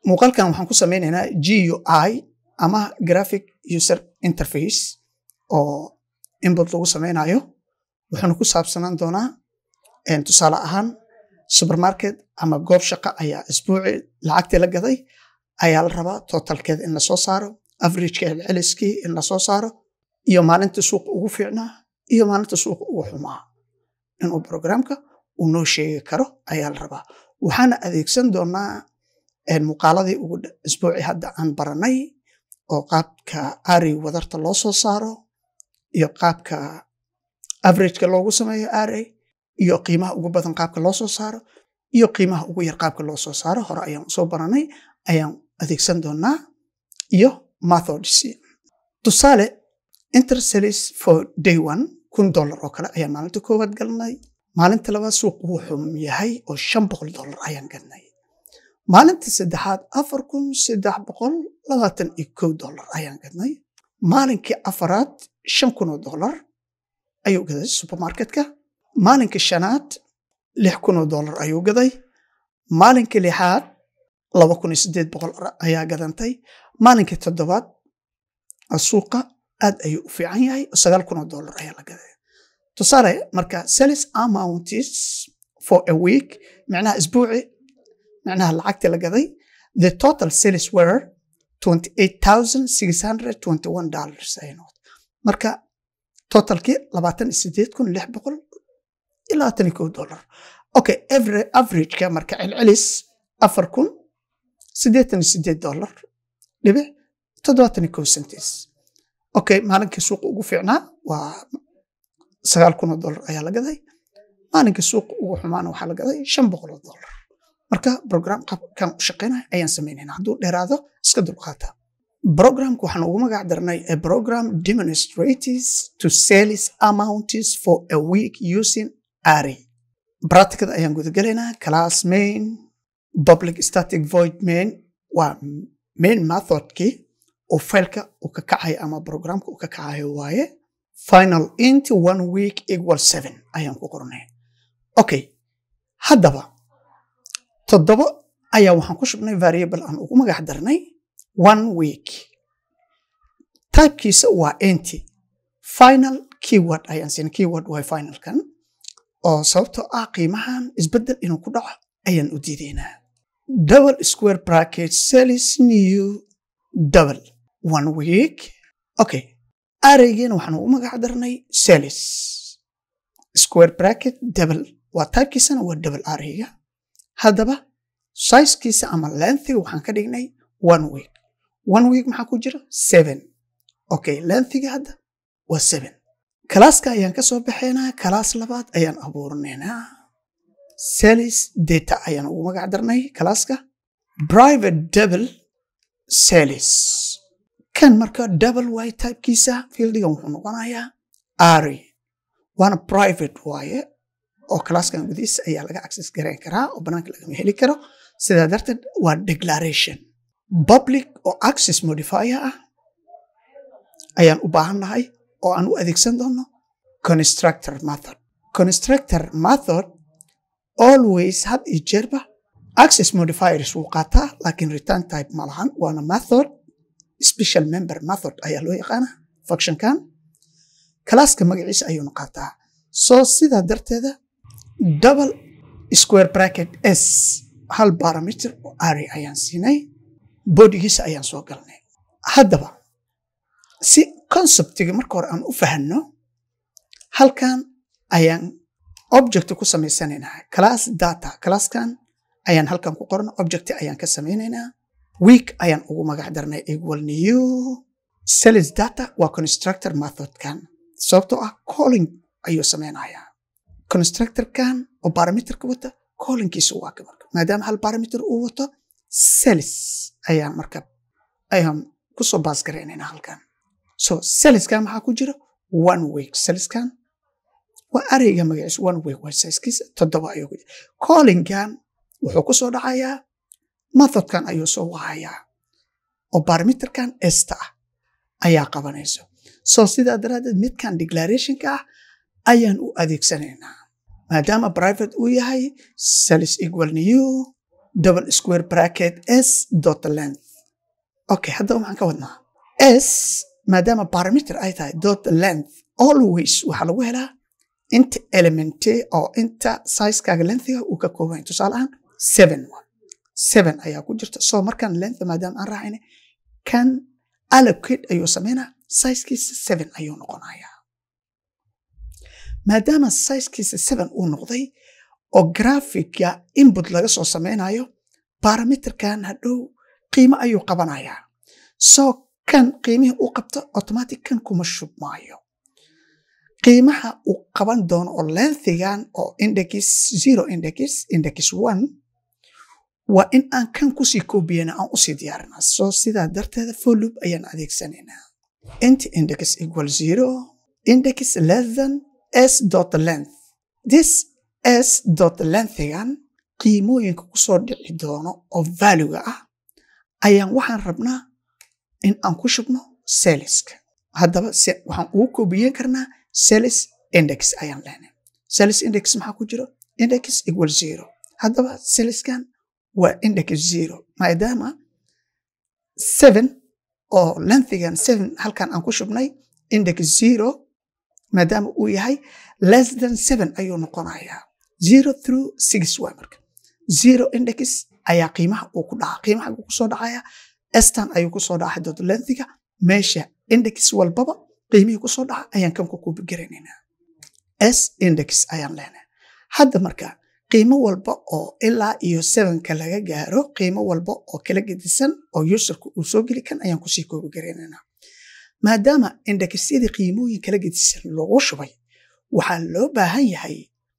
muuqaalkan waxaan ku sameynaynaa GUI ama graphic user interface oo input lagu sameynayo wuxuuna ku saabsanaan doonaa tusaale ahaan supermarket ama goob shaqo ayaa isbuuci lacagtii la gaday ayaa la rabaa totalkeeda in lasoo saaro averageka celceliskii in lasoo saaro iyo maalinta suuqa ugu fiicnaa iyo maalinta suuqa ugu xumaa inuu programka uu noo sheegi karo ayaa la rabaa waxaana adeegsan doonaa muuqaaladii ugu isbuuci hadda aan baranay oo qaabka ari wadarta loo soo saaro iyo qaabka averageka loogu sameeyo ari iyo qiimaha ugu badan qaabka loo soo saaro iyo qiimaha ugu yar qaabka loo soo saaro hore ayaan usoo baranay ayaan adeegsan doonaa iyo methods tusaale intersalis for day one kun dollar oo kale ayaan maalinta koowaad galnay maalinta labaad suuq wuxuu yahay oo shan boqol dollar ayaan galnay maalinta saddexaad afar kun saddex boqol labaatan iyo kow dollar ayaan gadnay maalinkii afaraad shan kun oo dollar ayuu gaday supermarketka maalinka shanaad lix kun oo dollar ayuu gaday maalinka lixaad laba kun iyo siddeed boqol ayaa gadantay maalinka toddobaad suuqa aad ayuu u fiican yahay sagaal kun oo dollar ayaa la gaday tusaale marka sales amounts for a week micnaha isbuuci micnaha lacagtii la gaday the total sales were twenty eight thousand six hundred twenty one dollars ay noqotay marka totalkii labaatan iyo sideed kun lix boqol iyo labaatan iyo kow dollar okay every averageka marka celcelis afar kun siddeetan iyo sideed dollar dhibic toddobaatan iyo kow centis okay maalinkii suuqa ugu fiicnaa waa sagaal kun oo dollar ayaa la gaday maalinkii suuqa ugu xumaana waxaa la gaday shan boqol oo dollar marka program qaabkan u shaqeynaya ayaan samaynayna hadduu dheeraado iska dulqaata programka waxaan ugu magac darnay a program demonstrates to sales amounts for a week using ari practicada ayaan gudagelaynaa class main public static void main waa main methodkii oo failka uu ka kacayo ama programka uu ka kacayo waaye final int one week equal seven ayaan ku qornay okay haddaba toddobo ayaa waxaan ku shubnay variable aan ugu magac darnay one week typekiisa waa enti final keyword ayaan siinay keyword waa finalkan oo sababtoo ah qiimahan isbeddel inuu ku dhaco ayaan u diidaynaa double square bracket sales new double one week okay araygeena waxaan ugu magac darnay sales square bracket double waa typekiisana waa double arayga haddaba sizekiisa ama lengthiga waxaan ka dhignay one week one week maxaa ku jira seven okay lengthiga hadda waa seven kalaaska ayaan ka soo baxaynaa kalaas labaad ayaan abuurinaynaa sales data ayaan ugu magac darnay kalaaska private double sales kan marka double way typekiisa fieldigan wuxuu noqonayaa ari waana private waaye oo kalaaskan gudihiisa ayaa laga access garayn karaa oo banaanka lagama heli karo sidaa darteed waa declaration public oo access modifier ah ayaan u baahannahay oo aan u adeegsan doono constructor method constructor method always had iyo jeerba access modifiers wuu qaataa laakiin return type ma lahan waana method special member method ayaa loo yaqaana functionkan kalaaska magaciisa ayuuna qaataa soo sidaa darteeda double square bracket s hal barometer oo ari ayaan siinay bodigiisa ayaan soo galnay haddaba si conceptiga marka hore aan u fahanno halkan ayaan object ku samaysanaynaa class data classkan ayaan halkan ku qorna object ayaan ka samaynaynaa week ayaan ugu magac darnay equal new sales data waa constructor methodkan sababtoo ah calling ayuu samaynayaa constructorkan oo barometerka wata callingkiisa waa ka marka maadaama hal barometer uu wato sales ayaan marka ayaan kusoo baas garaynaynaa halkan so saleskan maxaa ku jira one week saleskan waa areyga magaciisa one week waa sizekiisa toddoba ayuu ku jira callingkan wuxuu ku soo dhacayaa methodkan ayuu soo wahayaa oo barometerkan esta ah ayaa qabanayso so sidaa daraaddeed midkan declarationka ah ayaan u adeegsanaynaa maadaama private uu yahay sales equal new double square bracket s dot length okay haddaba maxaan ka wadnaa s maadaama parameter ay tahay dot length always waxaa lagu helaa inta elemente oo inta sizekaaga lengthiga uu ka kooban yahay tusaale ahaan seven seven ayaa ku jirta so markaan length maadaama aan raacayna kan allocate ayuu sameynaa sizekiisa seven ayuu noqonayaa maadaama sizekiisa seven uu noqday oo graphicga input laga soo sameynayo parameterkan hadhow qiimo ayuu qabanayaa so kan qiimihii uu qabto automatic kan kuma shubmaayo qiimaha uu qaban doono oo lengthigan oo index zero index index one waa in aan kan kusii koobiyana aan usii diyaarinaa so sidaa darteeda folloop ayaan adeegsanaynaa int index equal zero index less than s dot length this s dot lengthigan qiimooyinka kusoo dhici doono oo valuega ah ayaan waxaan rabnaa in aan ku shubno seliska haddaba waxaan ugu koobiyen karnaa selis index ayaan leenay selis index maxaa ku jiro index equal zero haddaba seliskan waa index zero maadaama seven oo lengthigan seven halkan aan ku shubnay index zero maadaama uu yahay less than seven ayuu noqonayaa zero through six waa marka zero index ayaa qiimaha uu ku dhaca qiimaha uu kusoo dhacaya estan ayuu kusoo dhacay dot lengthiga meesha index walbaba qiimihii kusoo dhaca ayaan kan ku kubigaranaynaa s index ayaan leenahay hadda marka qiimo walba oo ilaa iyo sevenka laga gaaro qiimo walba oo kala gedisan oo userka uu soo geli kan ayaan kusii koobigaraynanaa maadaama indexyadii qiimooyin kala gedisan loogu shubay waxaa loo baahan yahay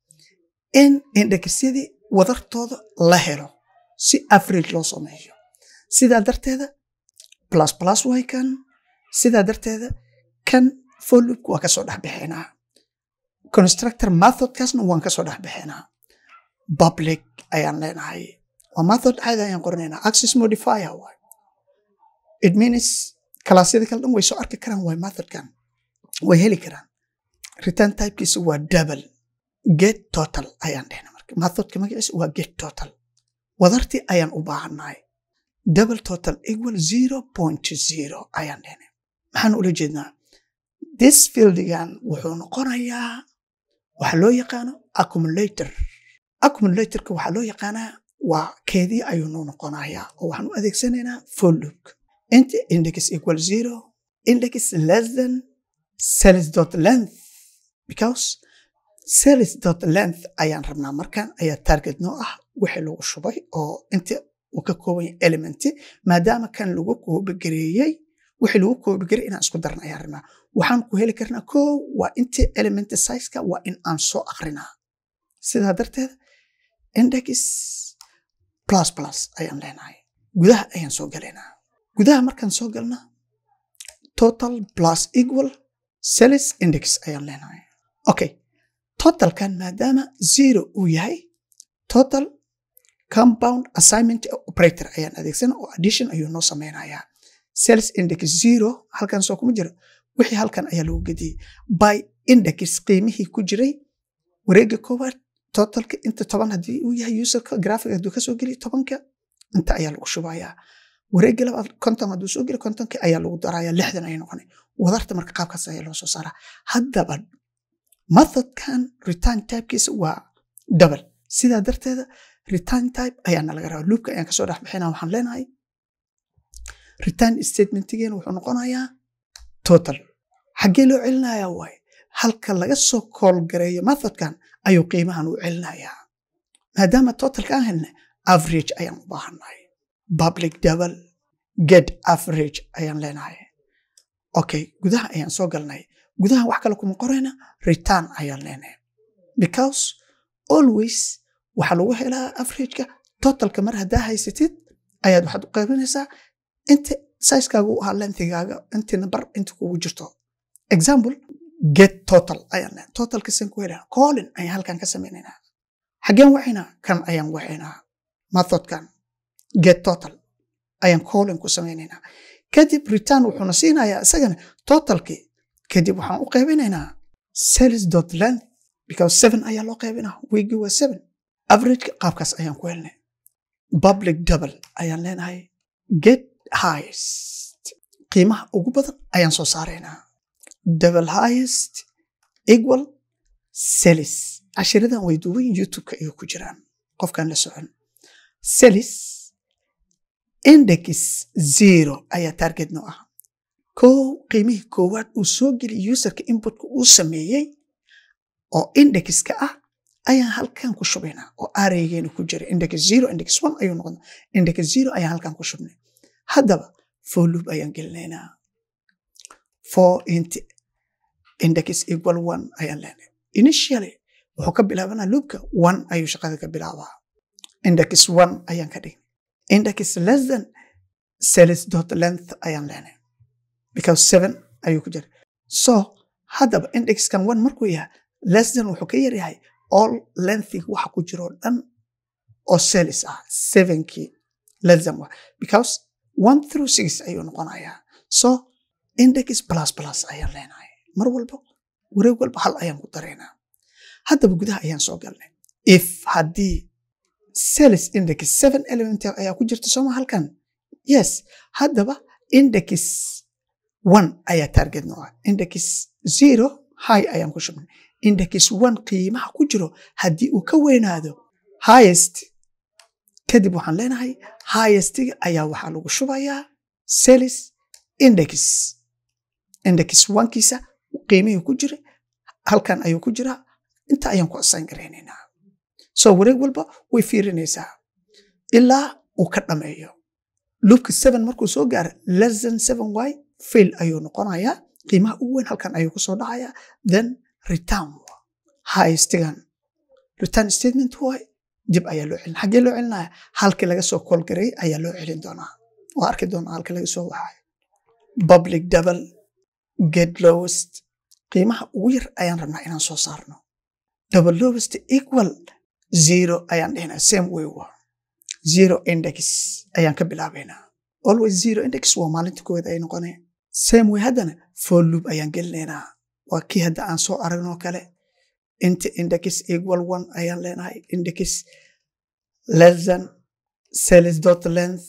in indexyadii wadartooda la helo si average loo sameeyo sidaa darteeda plus plus way kan sidaa darteeda kan folloop waa kasoo dhexbixinaa constructor methodkaasna waan kasoo dhexbixinaa public ayaan leenahay waa method caadi ayaan qoranaynaa access modifier waay it means kalaasyada kale dhan way soo arki karaan waay methodkan way heli karaan return typekiisa waa double get total ayaan dhehna marka methodka magaciisa waa get total wadartii ayaan u baahannahay double total equal zero point zero ayaan dhehna maxaan ula jeednaa this fieldigan wuxuu noqonayaa waxaa loo yaqaano accumulator accumulatorka waxaa loo yaqaanaa waa keedii ayuu noo noqonayaa oo waxaan u adeegsanaynaa for look inta index equal zero index less than sales dot length because sales dot length ayaan rabnaa markan ayaa target noo ah wixii lagu shubay oo inta uu ka kooban yahay elementi maadaama kan lagu koobigareeyey wixii lagu koobigareey inaan isku darna ayaan rabnaa waxaan ku heli karnaa ko waa inta element sizeka waa in aan soo akrinaa sidaa darteed index plus plus ayaan leenahay gudaha ayaan soo galaynaa gudaha markaan soo galna total plus equal sales index ayaan leenahay okay totalkan maadaama zero uu yahay total compound assignment operator ayaan adeegsana oo addition ayuu noo sameynayaa sales index zero halkan soo kuma jiro wixii halkan ayaa lagu gediyey by index qiimihii ku jiray wareega koowaad totalka inta toban haddii uu yahay userka graphic hadduu kasoo geliyo tobanka inta ayaa lagu shubayaa wareega labaad konton hadduu soo geliyo kontonka ayaa lagu darayaa lixdan ayay noqonay wadarta marka qaabkaas ayaa loo soo saaraa haddaba methodkan return typekiisa waa double sidaa darteeda return type ayaana laga rabaa loopka ayaan kasoo dhexbixina waxaan leenahay return statementgeena wuxuu noqonayaa total xaggee loo celinayaa waaye halka laga soo koolgareeyo methodkan ayuu qiimahan u celinayaa maadaama totalka aan helna average ayaan u baahannahay public double get average ayaan leenahay okay gudaha ayaan soo galnay gudaha wax kale kuma qorayna return ayaan leenahay because always waxaa lagu helaa averageka totalka mar haddaa haysatid ayaad waxaad u qaybinaysaa inta sizekaaga u ahaa lenthigaaga intii number inta kugu jirto example get total ayaan leenahay totalka san ku helaa calling ayaan halkan ka sameynaynaa xaggeen wacaynaa kan ayaan wacaynaa methodkan get total ayaan calling ku sameynaynaa kadib return wuxuuna siinayaa isagana totalkii kadib waxaan u qaybinaynaa sales dot length because seven ayaa loo qaybinaa weegi waa seven averageka qaabkaas ayaan ku helnay public double ayaan leenahay get highest qiimaha ugu badan ayaan soo saaraynaa double highest equal selis cashiradan way duuban youtube-ka ayuu ku jiraan qofkaan la socon selis index zero ayaa target no ah kow qiimihii koowaad uu soo geliy userka inputka uu sameeyey oo indexka ah ayaan halkan ku shubaynaa oo araygeena ku jira index zero index one ayuu noqon index zero ayaan halkan ku shubnay haddaba for loop ayaan gelinaynaa for int index equal one ayaan leenahay initially wuxuu ka bilaabanaa loopka one ayuu shaqada ka bilaabaa index one ayaan ka dhigay index less than sales dot length ayaan leenahay because seven ayuu ku jira so haddaba indexkan one markuu yahay less than wuxuu ka yaryahay all lengthig waxa ku jiro dhan oo sales ah sevenkii less than one because one through six ayuu noqonayaa so index plus plus ayaan leenahay mar walba wareeg walba hal ayaan ku daraynaa haddaba gudaha ayaan soo galnay if haddii sales index seven element ayaa ku jirta sooma halkan yes haddaba index one ayaa target no ah index zero high ayaan ku shubnay index one qiimaha ku jiro haddii uu ka weynaado highest kadib waxaan leenahay highestiga ayaa waxaa lagu shubayaa sales index index onkiisa qiimihii ku jira halkan ayuu ku jiraa inta ayaan ku assign garaynaynaa so wareeg walba way fiirinaysaa ilaa uu ka dhameeyo loopka seven markuu soo gaaro less than seven y fail ayuu noqonayaa qiimaha ugu weyn halkan ayuu kusoo dhacayaa then return highestigan return statement waay dib ayaa loo celin xaggee loo celinaya halkii laga soo kool gareeyay ayaa loo celin doonaa waa arki doonaa halkii laga soo waxayo public double get lowest qiimaha ugu yar ayaan rabnaa inaan soo saarno double lowest equal zero ayaan dhihnaa same way waa zero index ayaan ka bilaabaynaa always zero index waa maalinta koowaad ay noqoneen same way haddana for loop ayaan gelinaynaa waa kii hadda aan soo aragnoo kale inta index equal one ayaan leenahay index less than sales dot length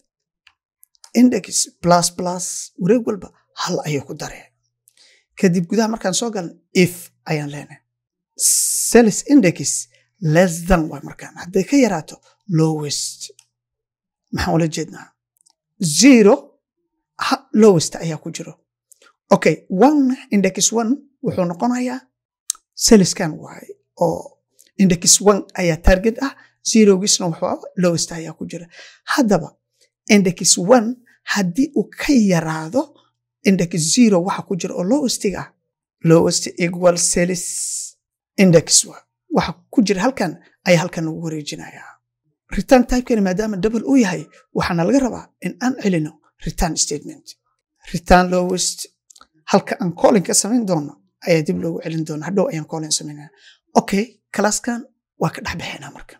index plus plus wareeg walba hal ayay ku dareen kadib gudaha markaan soo galna if ayaan leenahay sales index less than way markaan hadday ka yaraato lowest maxaan ula jeednaa zero lowest ayaa ku jiro okay one index one wuxuu noqonayaa saliskan waay oo index one ayaa target ah zerogiisna wuxuu lowest ayaa ku jira haddaba index one haddii uu ka yaraado index zero waxa ku jira oo lowestiga ah lowest equal salis index waxa ku jira halkan ayaa halkan ugu wareejinayaa return typekani maadaama double uu yahay waxaana laga rabaa in aan celino return statement return lowest halka aan calling ka samayn doono ayaa dib loogu celin doona hadhow ayaan calling samaynaa okay classkan waa ka dhex baxaynaa marka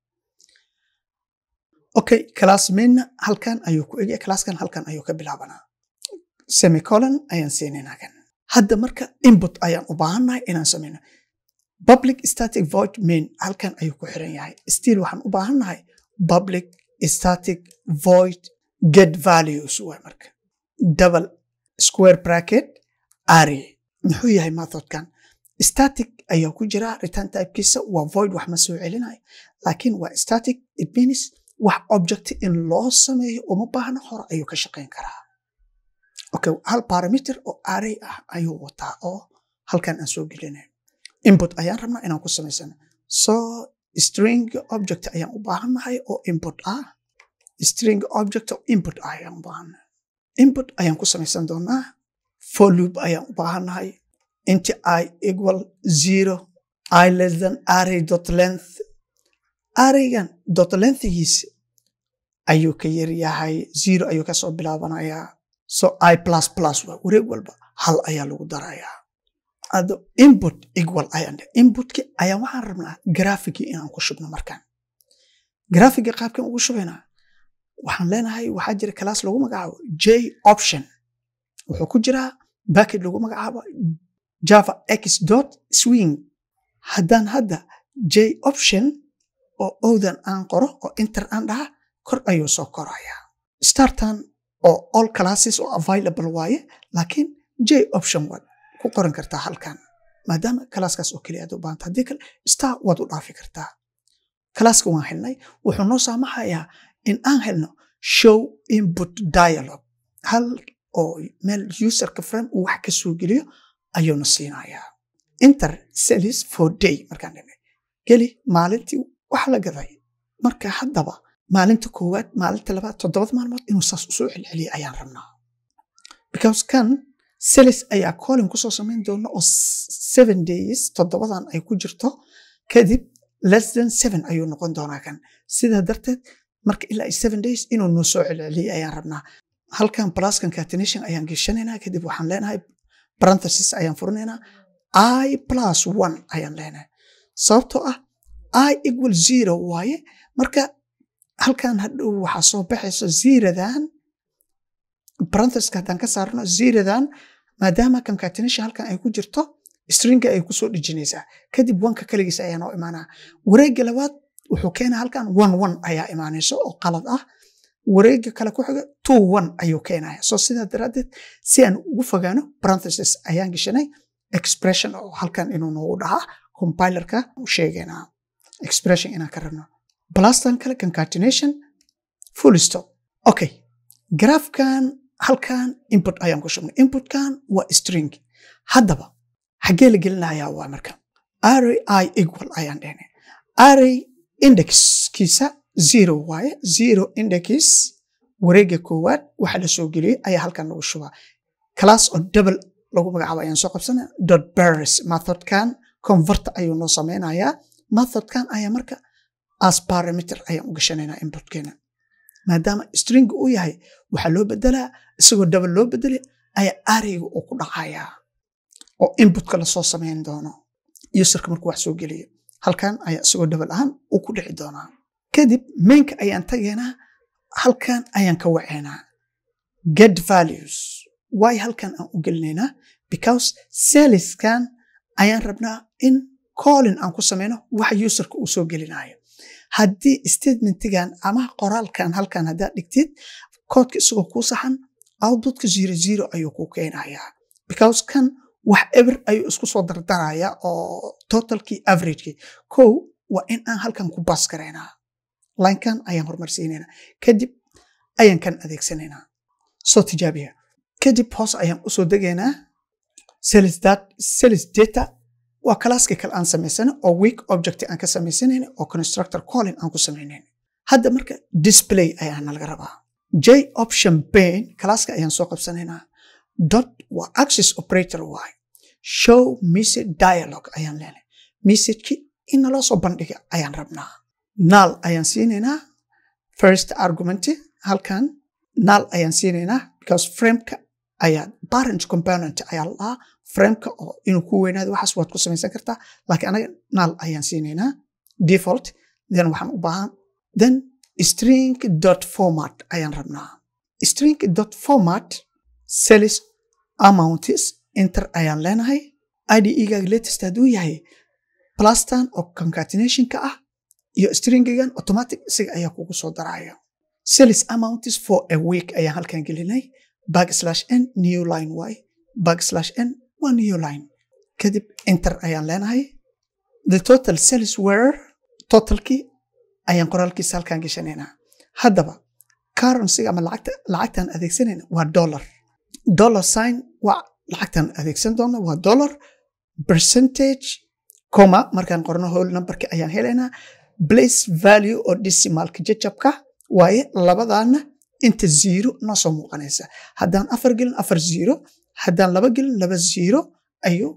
okay class mainna halkan ayuu ku egya classkan halkan ayuu ka bilaabanaa semicolon ayaan siinaynaa kan hadda marka input ayaan u baahannahay inaan samayno public static void main halkan ayuu ku xiran yahay still waxaan u baahannahay public static void get values waa marka double square bracket array muxuu yahay methodkan static ayaa ku jira return typekiisa waa void wax ma soo celinayo laakiin waa static it means wax object in loo sameeyo uma baahna hore ayuu ka shaqayn karaa okay hal parameter oo array ah ayuu wataa oo halkan aan soo gelinayo input ayaan rabnaa inaan ku samaysano so string object ayaan u baahannahay oo input ah string object oo input ah ayaan u baahannahay input ayaan ku samaysan doonaa for loop ayaan u baahannahay inti i equal zero i less than array dot length arraygan dot lengthgiisa ayuu ka yaryahay zero ayuu kasoo bilaabanayaa so i plus plus waa wareeg walba hal ayaa lagu darayaa ado input equal ayaan inputki ayaan waxaan rabnaa graphicii inaan ku shubno markaan graphicii qaabkan ugu shubaynaa waxaan leenahay waxaa jira class lagu magacaabo j option wuxuu ku jiraa backet lagu magacaabo java x dot swing haddaan hadda j option oo owdan aan qoro oo inter aan dhaha kor ayuu soo korayaa startan oo all classes oo available waaye laakiin j option waad ku qoran kartaa halkan maadaama kalaaskaas oo keliya aad u baahanta haddii kale star waad u dhaafi kartaa kalaaska waan helnay wuxuu noo saamaxayaa in aan helno show input dialogue hal oo meel userka frame uu wax ka soo geliyo ayuuna siinayaa inter cellis for day markaan dhimay geli maalintii wax la gaday marka haddaba maalinta koowaad maalinta labaad toddobada maalmood inuu saas usoo celceliya ayaan rabnaa because kan cellis ayaa colin kusoo samayn doona oo seven days toddobadan ay ku jirto kadib less than seven ayuu noqon doonaa kan sidaa darteed marka ilaa seven days inuu noo soo celceliya ayaan rabnaa halkan plus concatenation ayaan geshanaynaa kadib waxaan leenahay parenthesis ayaan furinaynaa i plus one ayaan leenahay sababtoo ah i equal zero waaye marka halkan hadhow waxaa soo baxayso zeradan parenthesiska haddaan ka saarno zeradan maadaama concatenation halkan ay ku jirto stringa ay kusoo dhejinaysaa kadib wanka kaligiisa ayaa noo imaanaa wareegga labaad wuxuu keenaa halkan one one ayaa imaanayso oo qalad ah wareegga kale ku xiga two one ayuu keenaya so sidaa daraaddeed si aan ugu fogaano parenthesis ayaan geshanay expression oo halkan inuu noogu dhahaa compilerka u sheegaynaa expression inaan ka rabno plastan kale concatenation full stop okay graafkan halkan input ayaan ku shubnay inputkan waa string haddaba xaggee la gelinayaa waa marka array i equal ayaan dhehnay array indexkiisa zero waaye zero index wareegga koowaad waxa la soo geliyey ayaa halkan lagu shubaa class oo double lagu magacaabo ayaan soo qabsana dot bears methodkan converter ayuu noo sameynayaa methodkan ayaa marka as parameter ayaan u gashanaynaa inputkeena maadaama string uu yahay waxaa loo bedelaa isagoo double loo bedelay ayaa arrayga uu ku dhacayaa oo inputka lasoo samayn doono userka markuu wax soo geliyo halkan ayaa isagoo double ahaan uu ku dhici doonaa kadib mainka ayaan tagaynaa halkan ayaan ka waceynaa get values waay halkan aan u gelinaynaa because saliskan ayaan rabnaa in colin aan ku samayno waxa userka uu soo gelinayo haddii statementigan ama qoraalkan halkan haddaad dhigtid koodka isagoo kuu saxan outputka zero zero ayuu kuu keenayaa because kan wax eber ayuu isku soo dardaraya oo totalkii averagekii kow waa in aan halkan ku baas garaynaa linekan ayaan horumarsiinaynaa kadib ayaan kan adeegsanaynaa soo tijaabiya kadib hoos ayaan usoo degaynaa sales data waa kalaaskii kale aan samaysana oo week object aan ka samaysanayna oo constructor calling aan ku samaynayn hadda marka display ayaa nalaga rabaa j option pane kalaaska ayaan soo qabsanaynaa dot waa access operator waay show message dialogue ayaan leenahay messageki in naloo soo bandhiga ayaan rabnaa null ayaan siinaynaa first argument halkan null ayaan siinaynaa because frameka ayaa parent component ayaa lahaa frameka oo inuu ku weynaado waxaas waad ku samaysan kartaa laakiin anaga null ayaan siinaynaa default then waxaan u baahan then string dot format ayaan rabnaa string dot format cells amounts enter ayaan leenahay IDE-gaaga latest hadduu yahay plastan oo concatenationka ah iyo stringigan automatic isaga ayaa kugu soo daraya cells amounts for a week ayaan halkan gelinay backslash n new line y backslash n waa new line kadib enter ayaan leenahay the total cells were totalkii ayaan qoraalkiisa halkan geshanaynaa haddaba currencyga ama lacagta lacagtaan adeegsanayna waa dollar dollar sign waa lacagtaan adeegsan doona waa dollar percentage coma markaan qorno whole numberka ayaan helaynaa place value oo decimalka jajabka waaye labadaana inta zero noo soo muuqanaysa haddaan afar gelin afar zero haddaan laba gelin laba zero ayuu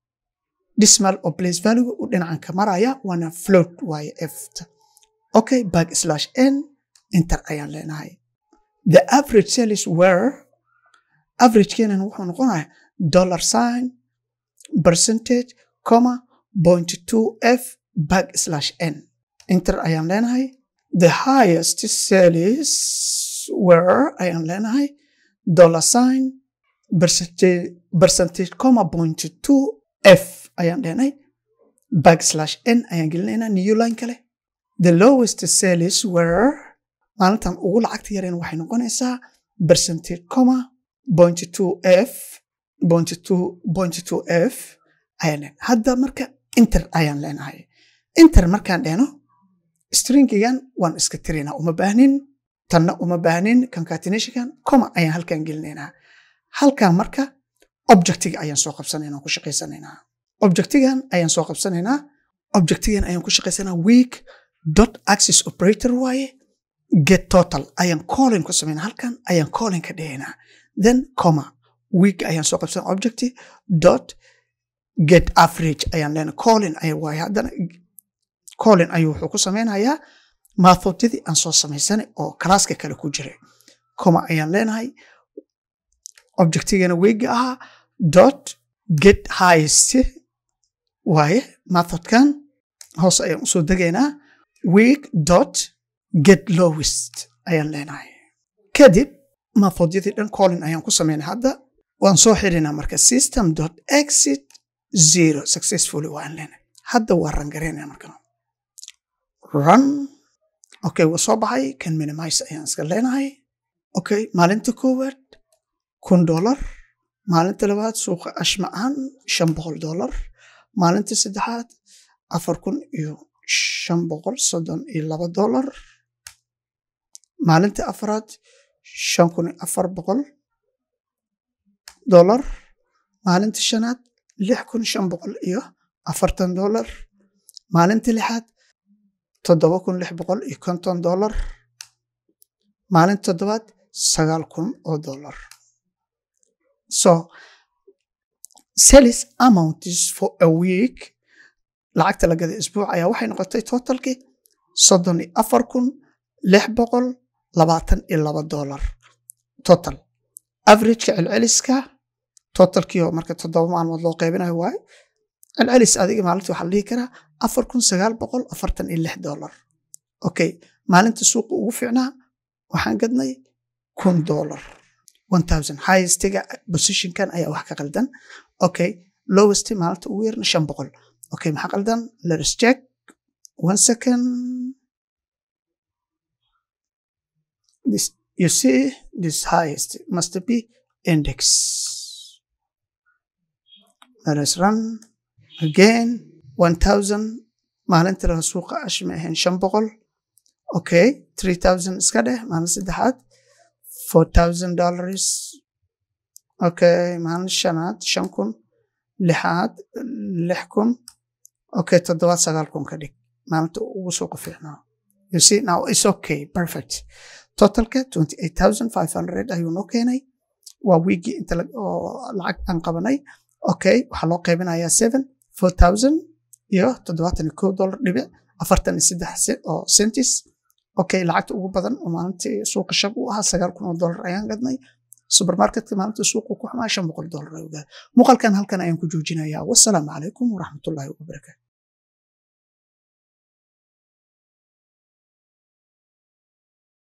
decimal oo place value u dhinacanka maraya waana float waaye efta okay back slash n inter ayaan leenahay the average sales were average keenan wuxuu noqonaya dollar sign percentage comma point two f back slash n inter ayaan leenahay the highest sales were ayaan leenahay dollar sign percentage percentage comma point two f ayaan leenahay back slash n ayaan gelinaynaa new line kale the lowest sales were maalintan ugu lacagta yareen waxay noqonaysaa percentage comma point two f point two point two f ayaan leenahay hadda marka inter ayaan leenahay inter markaan dhehno stringigan waan iska tirinaa uma baahnin tanna uma baahnin concatenationkan comma ayaan halkan gelinaynaa halkan marka objectiga ayaan soo qabsanaynaa ku shaqaysanaynaa objectigan ayaan soo qabsanaynaa objectigan ayaan ku shaqaysanaa week dot access operator waaye get total ayaan calling ku samaynaa halkan ayaan calling ka dhigaynaa then comma week ayaan soo qabsanaa objecti dot get average ayaan leenahay calling ay waaye haddana calling ayuu wuxuu ku samaynayaa maathodyadii aan soo samaysanay oo kalaaska kale ku jiray comma ayaan leenahay objectigana weegi ahaa dot get highest waaye methodkan hoos ayaan usoo degaynaa week dot get lowest ayaan leenahay kadib methodyadii dhan calling ayaan ku samaynay hadda waan soo xirinaa marka system dot exit zero successfully waan leenahay hadda waa rangaraynaya marka run okay waa soo baxay kan minimize ayaan iska leenahay okay maalinta koowaad kun dollar maalinta labaad suuqa ashma ahaan shan boqol dollar maalinta saddexaad afar kun iyo shan boqol soddon iyo laba dollar maalinta afraad shan kun iyo afar boqol dollar maalinta shanaad lix kun shan boqol iyo afartan dollar maalinta lixaad toddoba kun lix boqol iyo konton dollar maalinta toddobaad sagaal kun oo dollar so sales amount is for a week lacagta la gada isbuuc ayaa waxay noqotay totalkii soddon iyo afar kun lix boqol labaatan iyo laba dollar total averageka celceliska totalkii oo marka toddoba maalmood loo qaybinayo waaye celcelis adiga maalintii waxaa la dhihi karaa afar kun sagaal boqol afartan iyo lix dollar okay maalinta suuqa ugu fiicnaa waxaan gadnay kun dollar one thousand highestiga positionkan ayaa wax ka qaldan okay lowest maalinta ugu yarna shan boqol okay maxaa qaldan let's check one second this you see this highest must be index let us run again one thousand maalinta laga suuqa ashma ahayn shan boqol okay three thousand iska dheh maalin saddexaad four thousand dollars okay maalin shanaad shan kun lixaad lix kun okay toddobaad sagaal kun ka dhig maalinta ugu suuqa fiicnaa you see now it's okay perfect totalka twenty eight thousand five hundred ayuu noo keenay waa wiigii inta lacag aan qabanay okay waxaa loo qaybinayaa seven four thousand iyo toddobaatan iyo kow dollar dhibic afartan iyo saddex oo centis okay lacagta ugu badan oo maalintii suuqa shab u ahaa sagaal kun oo dollar ayaan gadnay supermarketka maalintii suuqa ku xumaa shan boqol dollar ayuu gaday muuqaalkan halkan ayaan ku joojinayaa wassalaamu calaykum waraxmatullaahi wabarakaatu